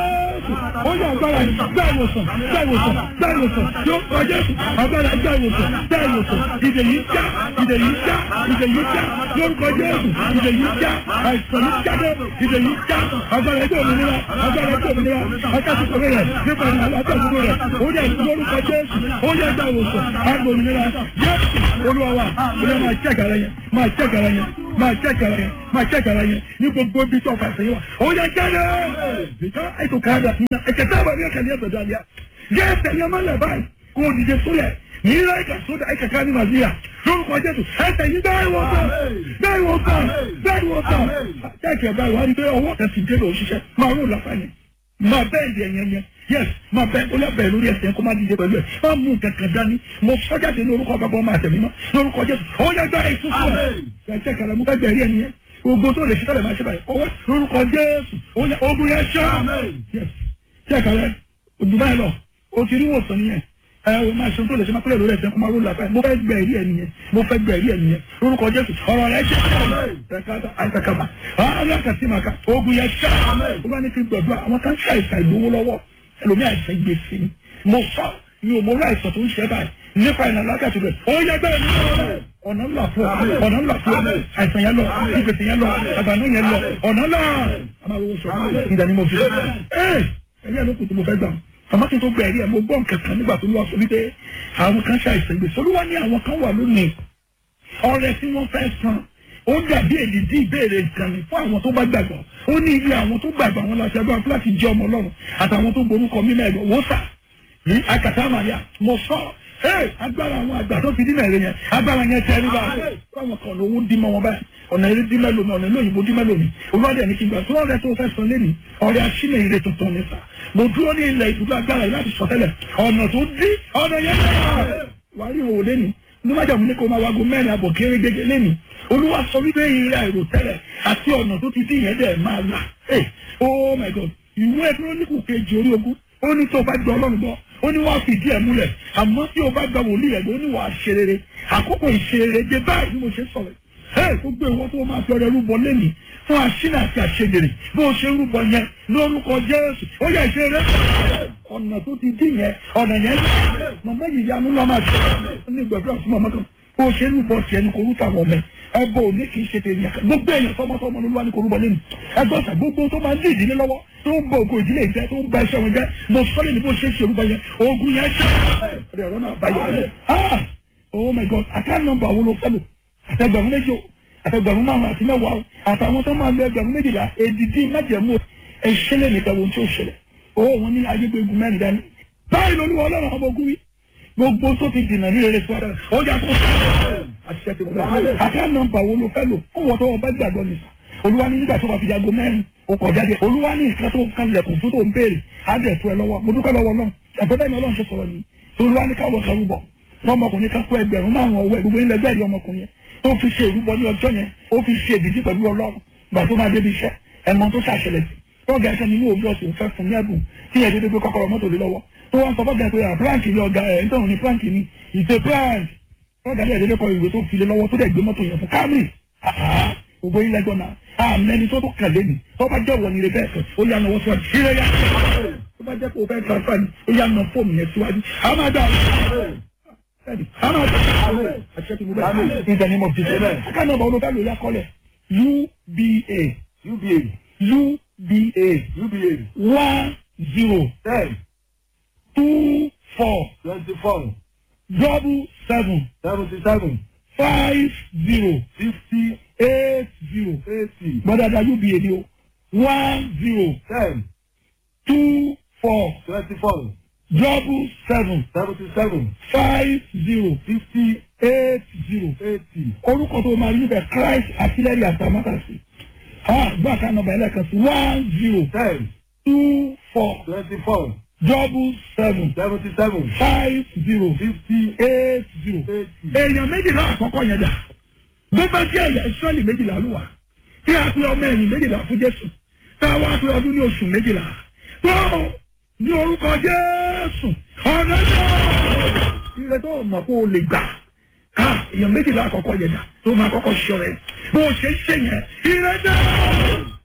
jésù ó yẹ agbára yìí gbá ìwòsàn gbá ìwòsàn gbá ìwòsàn lórúkọ jésù agbára gbá ìwòsàn gbá ìwòsàn ìdè yìí já ìdè yìí já ìdè yìí já lórúkọ jésù ìdè yìí já àìsàn yìí jáde ìdè yìí já agbára ẹgbẹ́ òmìnira agbára ẹgbẹ́ òmìnira akásùkò rẹ̀ nípa ìlànà àtàkùn rẹ̀ ó yẹ lórúkọ jésù ó yẹ gbá ìwòsàn àgbò òmìnira jésù olúwa wa olúwa máa jẹ́ gàrà yẹn máa jẹ́ gàrà yẹn máa jẹ́ gàrà yẹn máa jẹ́ gàrà yẹn ní gbogbo ibi tó ọkọ̀ àṣeyọ ó yẹ jáde bìtá ètò káàdà nínú ẹ̀kẹ́ tá a bá ní ẹ̀kẹ́ ní ẹ̀sẹ̀ dáadéa yẹ ẹsẹ̀ yẹn máa lẹ̀ báyìí kó o dìde sólẹ̀ ní ilé ẹ̀ka sódà ẹ̀ka ká ní màzíà lórúkọ jésù ẹsẹ̀ yìí bẹ́ẹ̀ wọ sàn bẹ́ẹ̀ wọ sàn bẹ́ẹ̀ wọ sàn kẹ́kẹ́ báyìí wà á rí pé ọwọ́ kan ti dé lọ òṣìṣẹ́ máa rò láfààní máa bẹ́ẹ̀ di ẹ̀yẹn yẹn yes máa bẹ́ẹ̀ ó lẹ́bẹ̀ẹ́ lórí ẹsẹ̀ kó má dìde pẹ̀lú ẹ̀ máa mú kankan dání mo sọ́jáde lórúkọ bàbá ọmọ àtẹ̀mí mọ́ lórúkọ jésù ó yẹ gbá ìtúsùn ẹ̀ ẹ̀ kẹ́kẹ́ mo fẹ́ gbẹ̀rí ẹni yẹn gbogbo tó lè ṣe tẹ́lẹ̀ máa ṣe báyìí ọwọ́ lórúkọ jésù ó yẹ ogun yẹn ṣá yes kẹ́kẹ́ rẹ ojú báyìí lọ o ti rí wòsàn nìyẹn ẹ o máa ṣe tó lè ṣe máa kúrò lórí ẹsẹ̀ kó máa ró làbáyé mo fẹ́ gbẹ̀rí ẹni yẹn mo fẹ́ gbẹ̀rí ẹni yẹn lórúkọ jésù ọ̀rọ̀ rẹ ṣe ẹ̀ka àìsàkàbà alákàtí màkà ogun yẹn ṣá ó bá ní kí n gbọ̀dọ̀ àwọn kan ṣe àìsàn ìgbowó lọ́wọ́ ẹlòmíì àìsàn gbèsè ni mo sọ mi ò mọ orí àìsàn tó ń ṣe báyìí nípa ìlànà alákàtí rẹ ó yẹ bẹ́ẹ̀ ni ọ̀nà ńlá fún ọ ọ̀nà ńlá fún ọ àìsàn yẹn lọ ìgbèsè yẹn lọ àgbàdo yẹn lọ ọ̀nà ńlá àmàlówó sọ ìdá ni mo fi ẹ ẹ̀yẹ́ ló kù tí mo fẹ́ gbà àmọ́ kí n tó gbẹ ẹ̀rí ẹ̀ mo gbọ́ nǹkan kan nígbà tó lọ́wọ́ sọ wípé àwọn kan ṣe àìsàn ìgbèsè olúwa ní àwọn kan wà lónìí ọrẹ tí wọ́n fẹ́ san ó dàbí èdìdí ìbéèrè nǹkan ní fún àwọn tó bá gbàgbọ́ ó ní ilé àwọn tó gbàgbọ́ àwọn láti ẹgbẹ́ wọn láti jẹ́ ọmọ ọlọ́run àtàwọn tó borúkọ mímọ́ ẹ̀gbọ́n wò sà ní akàtà màríà mo sọ ẹ agbára àwọn àgbà tó fi dínà èrè yẹn agbára yẹn tẹ nígbà báwọn kan lówó dí mọ́ wọn báyìí ọ̀nà eré dí mẹ́lòmí ọ̀nà ilé òyìnbó dí mẹ́lòmí olùwádìí ẹni kí n gbà tó ọ̀rẹ́ tó fẹ́ san lẹ́nu ọ̀rẹ́ aṣínà ire tuntun ní sà mo dúró ní ilẹ̀ ìdúgbò agbára yìí láti sọ tẹ́lẹ̀ ọ̀nà tó dí ọ̀nà yẹn wà á rí òwò lẹ́nu ní májàmú ní kó máa wago mẹ́rin àbọ̀ kéré gẹ́gẹ́ lẹ́nu olúwa sọ wípé ìrìn àìrò tẹ́lẹ̀ àti ọ̀nà tó ti dín yẹn dẹ̀ máa là oh my god ìwé kírónìkù kejì orí ogún ó ní tó o bá gbọ́ ọlọ́run gbọ́ ó ní wàá fìdí ẹ̀ múlẹ̀ àmọ́ tí o bá gba wòlíì rẹ̀ ó ní wàá ṣe rere àkókò ìṣerere dé báyìí bí mo ṣe sọ̀rọ̀ ẹ̀ gbogbo ìwọ tó o máa fi ọrẹ rúbọ lẹ́nìí fún aṣínà àti àṣegèrè bó o ṣe rúbọ yẹn lórúkọ jésù ó yẹ ìṣeré ọ̀nà tó ti dín yẹn ọ̀nà yẹn màmá yìí yanu lọ́ máa ṣe ó ní gbàdúrà fún màmá kan bó o ṣe rúbọ tiẹ̀ ní korúkọ àwọn ọmọ ẹgbẹ́ òní kì í ṣe tèmi àkà gbogbo èèyàn tọmọtọmọ ló wà ní korúbọ lẹ́nu ẹgbẹ́ ọ̀sà gbogbo tó máa ń dé ìdílé lọ́wọ́ tó ń bọ ògo ìdílé ìjẹ tó ń ba iṣẹ́ wọn jẹ́ mo sọ́lé ní bó ṣe ṣe orúkọ yẹn ogun yẹn ṣe ẹ̀rọ ọ̀rọ̀ náà báyọ̀ ẹ̀ ah oh my god àká nọ́mbà wo ló fẹ́ lò àtẹgbẹ̀rún méjì o àtẹgbẹ̀rún márùn àti mẹ́wàá o àtàwọn tó máa lo ẹgbẹ̀rún méjìlá èdìdí májẹ̀mú ẹ̀ṣẹ́lẹ̀ nìkan wo tí ó ṣẹlẹ̀ owó wọn ní ayégbégun mẹ́rin dání báyìí lolúwa ọlọ́run ọmọ ogun wí gbogbo tó ti dìnnà ní rere sọ́dọ̀ ó yà kó àṣìṣe ti wọlé àká nọ́mbà wo ló fẹ́ lò ó wọ́n tó wọn bá gbàgbọ́ nìkan olúwa ní nígbà tó bá fi jago mẹ́rin ó kọ̀ jáde olúwa ní nǹkan tó kan lẹ̀kùn tó tó ń béèrè á dẹ̀ tó ẹ lọ́wọ́ mo dúpẹ́ lọ́wọ́ náà àgbẹ̀dẹ́ mi ọlọ́run ṣe sọ̀rọ̀ ni olúwa ní káwọ́ kan rúbọ ọmọkùnrin kan kó ẹgbẹ̀rún márùn ọwọ́ ẹ̀ gbogbo ilẹ̀ gbẹ̀rì ọmọkùnrin yẹn tó fi ṣe ìrúbọ ní ọjọ́ yẹn ó fi ṣe ìdíjí pẹ̀lú ọlọ́run gbà tó máa débi iṣẹ́ ẹ̀mọ tó ṣàṣẹlẹ̀ sí ọgá ẹ̀ṣẹ̀ nínú òbí ọ̀sìn fẹ́ fún ní ẹ̀bùn tí ẹ̀ dédé gbé kọ́kọ́rọ́ mọ́tò lé lọ́wọ́ tó wọ́n sọ fọ́gà pé àpráǹkì ni ọ̀gá ẹ̀ ń tọ̀hún ní práǹkì ni ìṣe práǹkì ọ̀gá ẹ̀ dédé kọ ìwé tó fi lé lọ́wọ́ tó dẹ̀ gbé mọ́tò yẹn fún Camry ògbó ilẹ̀ gbọ́nà àmẹ́ni tó tó kàlé ni tó bá jẹ́ wọ̀nyí rẹ̀ bẹ́ẹ̀ fẹ́ ó yà náwó síwájú ṣílẹ̀ yá tó bá jẹ́ pé o fẹ́ transfer ni ó yà ná fóònù yẹn síwájú àmàdà àmàdà àṣẹ tí mo bẹ́ẹ̀ in the name of Jesus ká nọ́mbà olóògbé lórí akọ́lẹ̀ UBA UBA UBA UBA one zero ten two four twenty four double seven seventy seven five zero fifty eight zero eighty gbọ́dọ̀dọ̀ UBA ni o one zero ten two four twenty four double seven seventy seven five zero fifty eight zero eighty orúkọ tó máa rí níbẹ̀ Christ artillery àtàmátàsí gbọ́ àká nọ́mbà ẹlẹ́kan sí one zero ten two four twenty four double seven seventy seven five zero fifty eight zero eighty èèyàn méjìlá àkọ́kọ́ yẹn dà bó bá jẹ́ ẹ̀yà ìsọ́ọ̀lì méjìlá ló wà tí a pe ọmọ ẹ̀yìn méjìlá fún Jésù tá a wá pe ọdún ní oṣù méjìlá tó ní orúkọ Jésù ọ̀nà náà ire tó mọ̀ kó o lè gbà ká èèyàn méjìlá àkọ́kọ́ yẹn dà tó máa kọ́kọ́ ṣọ rẹ̀ bó o ṣe ń ṣe yẹn ire náà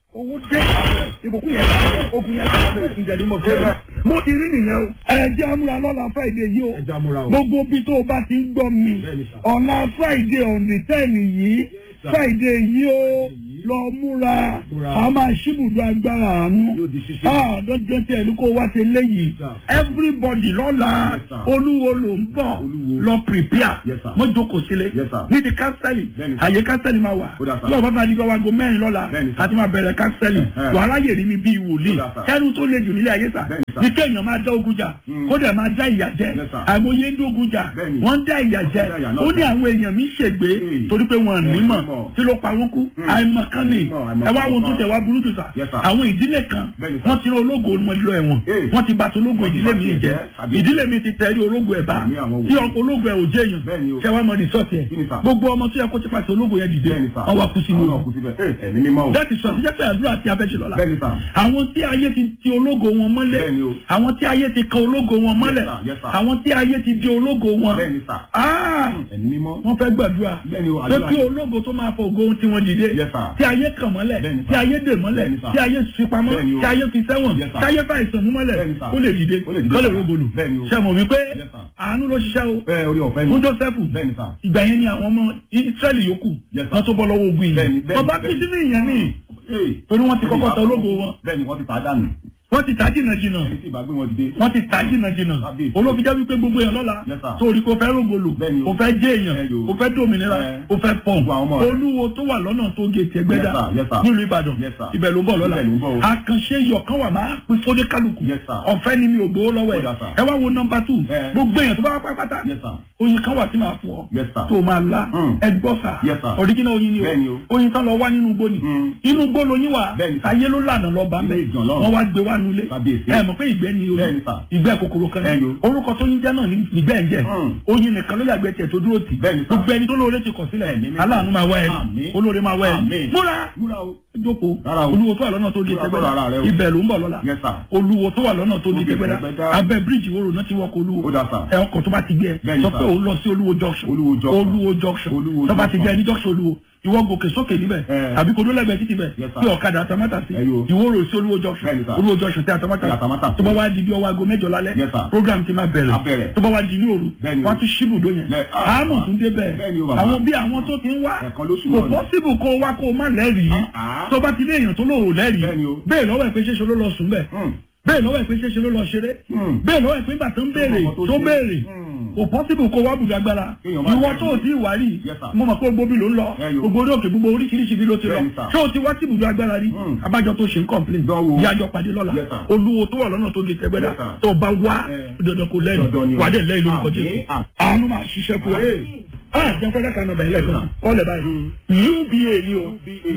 owó dé ìbùkún yẹn ogun yẹn ìjẹ̀dí mọ̀ fẹ́ mo ti rí nìyẹn o ẹ jẹ́ amúra lọ́la friday yìí o ẹja múra o. gbogbo bí tó o bá ti ń gbọ́ mi Bẹ́ẹ̀ni sà. ọ̀la friday on the ten yìí sà. friday yìí o lọ múra Múra. a máa ṣíbùdó agbára àánú Yóò di ṣíṣe. ah dọ́jọ́ tí ẹni kó wá ṣe léyìí Sà. everybody lọ́la Yes, sir. olúwo ló ń bọ̀ Olúwo. lọ prepare Yes, sir. mo jókòó sílé Yes, sir. ní ti kánsẹ́lì Bẹ́ẹ̀ni, sir. àyè kánsẹ́lì máa wà Ó dà, sir. tí ọba bá di gbọ́ wago mẹ́rin lọ́la Bẹ́ẹ̀ni, sir. àti máa bẹ̀rẹ̀ kánsẹ́lì Ẹ̀hẹ́. wàhálà yèrè mi bíi wòlíì Ó dà, sir. kẹ́rù tó le jù nílé ayé sà Bẹ́ẹ̀ni, sir. ní kéèyàn máa dá ogun jà kó dẹ̀ máa dá ìyà jẹ Yes, sir. àìmọye ń dógun jà Bẹ́ẹ̀ni. wọ́n ń dá ìyà jẹ Wọ́n dá ìyà náà ó ní jẹ. àwọn èèyàn mi ṣègbè Hmm. torí pé wọn Wọ́n nímọ̀ nímọ̀. tí ló pa wọn kú àìmọ̀kan ni Nímọ̀, àìmọ̀kan ẹ wá wo tó kan. tẹ̀ wá burú tó sà Yes, sir. àwọn ìdílé kan Bẹ́ẹ̀ni, sir. wọ́n ti rán ológo wọn lọ ẹ̀wọ̀n Hey. wọ́n ti bàtà ológo ìdílé mi jẹ́ Àbí? ìdílé mi ti tẹ̀lé ológo ẹ̀ bá Àmì àwọn tí wò. ọkọ̀ ológo ẹ̀ ò jẹ́ èèyàn Bẹ́ẹ̀ni o. ṣé wàá mọ rìsọ́ọ̀tì ẹ̀ Kí ni, sir? gbogbo ọmọ tó yẹ kó ti pàṣẹ ológo yẹn dìde Bẹ́ẹ̀ni sà. wọ́n wá kú sínú Àwọn wọn náà kú síbẹ̀. Ẹ ẹ̀mí mímọ́ o. láti sọ sí jẹ́pẹ́ àdúrà tí a fẹ́ ṣe lọ́la Bẹ́ẹ̀ni sà. àwọn tí ayé ti ti ológo wọn mọ́lẹ̀ Bẹ́ẹ̀ni o. àwọn tí ayé ti kan ológo wọn mọ́lẹ̀ sir, yes, sir. àwọn tí ayé ti di ológo wọn Bẹ́ẹ̀ni sà. Ah! Ẹ̀mí mímọ́. wọ́n fẹ́ gbàdúrà Bẹ́ẹ̀ni o, pé àdúrà kí yìí. ológo tó máa fọ ògo tí wọ́n dìde Yes, sir. tí ayé kàn mọ́lẹ̀ Bẹ́ẹ̀ni, sir. tí ayé dè mọ́lẹ̀ Bẹ́ẹ̀ni, sir. tí ayé fi pamọ́ Bẹ́ẹ̀ni o. tí ayé fi sẹ́wọ̀n Yes, sir. tí ayé fa ìsàn mú mọ́lẹ̀ Bẹ́ẹ̀ni, sir. ó lè dìde Ó lè dìde, kó lè sir. rògbòlù Bẹ́ẹ̀ni o. ṣe mọ̀ wípé Yes, sir. àánú ló ṣiṣẹ́ o Ẹ orí ọ̀fẹ́ ni. fún Jósẹ́fù Bẹ́ẹ̀ni sà. ìgbà yẹn ni àwọn ọmọ Ísírẹ́lì yòókù Yes, sir. wọ́n tó bọ́ lọ́wọ́ ogun yìí Bẹ́ẹ̀ni, bẹ́ẹ̀ni, ọba kú bẹ́ẹ̀ni. sínú ìyẹn ní Ee. torí wọ́n ti kọ́kọ́ tọ ológo wọn Bẹ́ẹ̀ni wọ́n ti tà á dànù. wọ́n ti tà jìnnà jìnnà Ẹni tí ìbá gbé wọn dìde. wọ́n ti tà jìnnà jìnnà Kábíyèsí. olófin jẹ́ wípé gbogbo èèyàn lọ́la Yes, sir. torí kò fẹ́ rògbòlò Bẹ́ẹ̀ni o. kò fẹ́ jẹ́ èèyàn Ẹ yo. kò fẹ́ dòmìnira Ẹ. kò fẹ́ pọ̀n Gbogbo àwọn ọmọ rẹ̀. olúwo tó wà lọ́nà tó gé tiẹ̀ gbẹ́dá Yes, sir. Yes, sir. nílùú Ìbàdàn Yes, sir. ibẹ̀ ló ń bọ̀ lọ́la Ibẹ̀ ló ń bọ̀ o. àkànṣe yọ̀kan wà máa pín fódé kálukú Yes, sir. ọ̀fẹ́ ni mi ò gbowó lọ́wọ́ ẹ̀ Ó dà, sir. ẹ wá wo nọmba tù Ẹ. gbogbo èèyàn tó bá wá pátá Yes, sir. oyin kan wà tí màá fún ọ Yes, sir. tó máa la Mm. ẹgbọ́ sà Yes, sir. ọ̀ríjìnà oyin ni Bẹ́ẹ̀ni o o. oyin tán lọ wá nínú igbó ni Mm. inú igbó lóyin wà Bẹ́ẹ̀ni, sir. ayé ló lànà lọ bá Ilé mẹ́ ìjàn lọ́run. wọ́n wá gbé wá nulẹ̀ Kábíyèsí. ẹ mọ̀ pé ìgbẹ́ ni oyin Bẹ́ẹ̀ni, sir. ìgbẹ́ kòkòrò kan Bẹ́ẹ̀ni ní o. orúkọ tó yín jẹ́ náà ní ìgbẹ́ ń jẹ́ Mm. oyin nìkan ló yàgbẹ́ tiẹ̀ tó dúró tì Bẹ́ẹ̀ni, sir. gbogbo ẹni tó lóore ti kọ̀ sílẹ̀ Ẹ̀mí mímọ́. aláàánú máa wá ẹ Àmín. olóore máa wá ẹ Àmín. múra Múra o. jókòó Rárá o. olúwo tó wà lọ́nà tó di Múra tẹ́gbẹ́dá sọ́dọ̀ ara rẹ o. ibẹ̀ ló ń bọ̀ lọ́la Yes, sir. olúwo tó wà lọ́nà tó di Tó di tẹ́gbẹ́dá Tẹ́gbẹ́dá. abẹ́ bíríìjì wo náà ti wọkọ̀ olúwo Ó dà, sir. ẹ ọkọ̀ tó bá ti gbé ẹ Bẹ́ẹ̀ni, sọ sir. pé òun lọ sí olúwo junction Olúwo junction. olúwo junction Olúwo tó bá ti junction. jẹ́ ní junction olúwo ìwọ gòkè sókè níbẹ̀ Ẹ. tàbí kó dólẹ́gbẹ̀ẹ́ títì bẹ̀ Yes, sir. bí ọ̀kadà àtàmátà sí Ẹ yo. ìwọ rò sí olúwo junction Bẹ́ẹ̀ni, sir. olúwo junction tí àtàmátà Tí àtàmátà sí. tó bá wá di bí ọwọ́ aago mẹ́jọ lálẹ́ Yes, sir. program ti máa Á bẹ̀rẹ̀ bẹ̀rẹ̀. tó bá wá di ní òru Bẹ́ẹ̀ni o. wọ́n ti ṣíbùdó yẹn Lẹ- ah, àmọ̀ tún dé Bẹ́ẹ̀ni o, bẹ́ẹ̀ bàbá. àwọn bí àwọn tó ti ń wá Ẹ̀kan lóṣù kò náà ni. pọ́sibù kó wá kó má lẹ́rìí Ah, ah. tó bá ti lé èèyàn tó lóòrò lẹ́rìí Bẹ́ẹ̀ni o. bẹ́ẹ̀ lọ́wọ́ ẹ̀ pé ṣéṣe ló lọ sùn bẹ́ẹ̀ Hmm. bẹ́ẹ̀ lọ́wọ́ ẹ̀ pé ṣéṣe ló lọ ṣeré Hmm. bẹ́ẹ̀ lọ́wọ́ ẹ̀ pé ìgbà tó ń béèrè Ọmọ tó tó ṣe. béèrè Hmm. kò pọ́sibù kó wá bùdó agbára Kéèyàn má ìwọ lẹ́rìí. tó o ti wà rí Yes, sir. mo mọ̀ pé gbogbo bí ló ń lọ Bẹ́ẹ̀ni o. gbogbo orí òkè gbogbo oríṣiríṣi bí ló ti lọ Bẹ́ẹ̀ni, sir. ṣé o ti wá sí ibùdó agbára rí Hmm. abájọ tó ṣe ń kọ̀m̀plé Dánwò. ìyájọ pàdé lọ́la Yes, sir. olúwo tó wà lọ́nà tó di tẹ́gbẹ́dá Yes, sir. tó bá wá Eh. dandan kò Dandan ni lẹ́yìn o. wàdé lẹ́yìn lórúkọ Àmín. jésù Àmín. àánú máa ṣiṣẹ́ fún wa Àmín. ah jẹ́ fẹ́rẹ́ kan nọmba ilé kan kọ́lẹ̀ báyìí uba ni o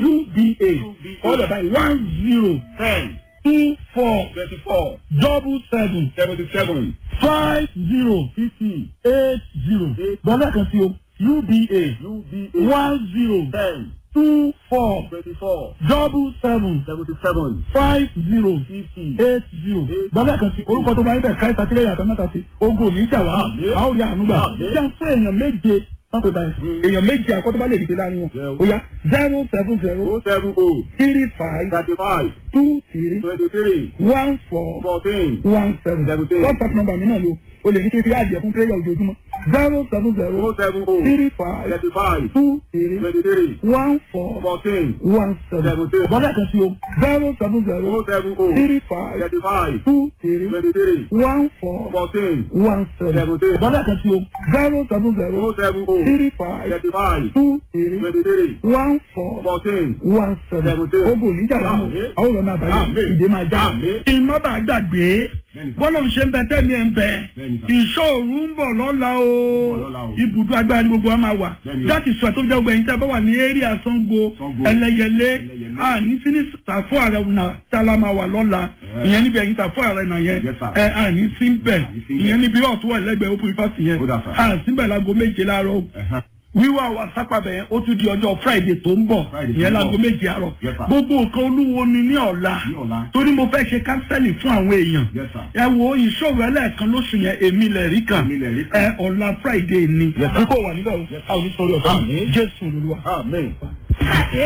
uba kọ́lẹ̀ báyìí one zero Ten. two four Twenty-four. double seven Seventy-seven. five zero Fifty. eight zero gbọ́dọ̀ kan sí o uba UBA. one zero Ten. two four Twenty-four. double seven Seventy-seven. five zero Fifty. eight zero gbọ́dọ̀ kan sí orúkọ tó bá yẹ bẹ́ẹ̀ káyọ̀ sátírẹ́yà àtàmátà sí ogun òní ìjà wá Àmín. a ó rí àánú gbà Àmín. jẹ́ fún èèyàn méje pápẹ́ báyìí èèyàn méje àkọ́tọ́ bá lè dìde láàrin wọn Yeah. ó yá zero seven zero Oh seven oh. three five Thirty-five. two three Twenty-three. one four Fourteen. one seven Seventeen. whatsapp number mi náà ni o o lè ní kí n fi àjẹ fún prayer ojoojúmọ́ zero seven zero Oh seven oh. three five Thirty-five. two three Twenty-three. one four Fourteen. one seven Seventeen. bọ́dà kan sí o zero seven zero Oh seven oh. three five Thirty-five. two three Twenty-three. one four Fourteen. one seven Seventeen. bọ́dà kan sí o zero seven zero Oh seven oh. three five Thirty-five. two three Twenty-three. one four Fourteen. one seven Seventeen. ogun oníjà lámù Àmín. àwọn ọ̀rọ̀ náà bàjẹ́ Àmín. ìdè máa já Àmín. ìmọ̀ bá gbàgbé Bẹ́ẹ̀ni sà. bọ́lá ń ṣe ń bẹ tẹ́mi ẹ̀ ń bẹ Bẹ́ẹ̀ni sà. ìṣòro ń bọ̀ lọ́la o lọ́la o. ibùdó agbára ni gbogbo wa máa wà Bẹ́ẹ̀ni o. láti sọ tó jẹ́ ọgbẹ́yìn tí a bá wà ní area Ṣàngó Ṣàngó. ẹlẹ́yẹlé Ẹlẹ́yẹlé. a ní sí ní tàfó ààrẹ náà tá a la máa wà lọ́la Ẹ̀. ìyẹn níbi ẹ̀yìn tàfó ààrẹ náà yẹn Yes, sir. ẹ a ní sí bẹ̀ ní sí bẹ̀. ìyẹn níbi ọ̀tún wà lẹ́gbẹ̀ẹ́ open fásitì yẹn Ó dà, sir. a sí bẹ̀ láago méje láàárọ̀ Ẹ̀hán. wíwá wa sápàbẹ̀ yẹn ó tún di ọjọ́ friday tó ń bọ̀ Friday tó ìyẹn ń láago bọ̀. méje àárọ̀ Yes, sir. gbogbo nǹkan olúwo ni ní ọ̀la Ní ọ̀la. torí mo fẹ́ ṣe kánsẹ́lì fún àwọn èèyàn Yes, sir. ẹ wo ìṣòro ẹlẹ́ẹ̀kan lóṣù yẹn èmi lẹ̀ rí kan Èmi lẹ̀ rí kan. ẹ ọ̀la friday ni Yes, sir. kíkó wà níbẹ̀ o a ò ní sọ̀rọ̀ ọ̀tá Àmín. jésù olúwa. Amen.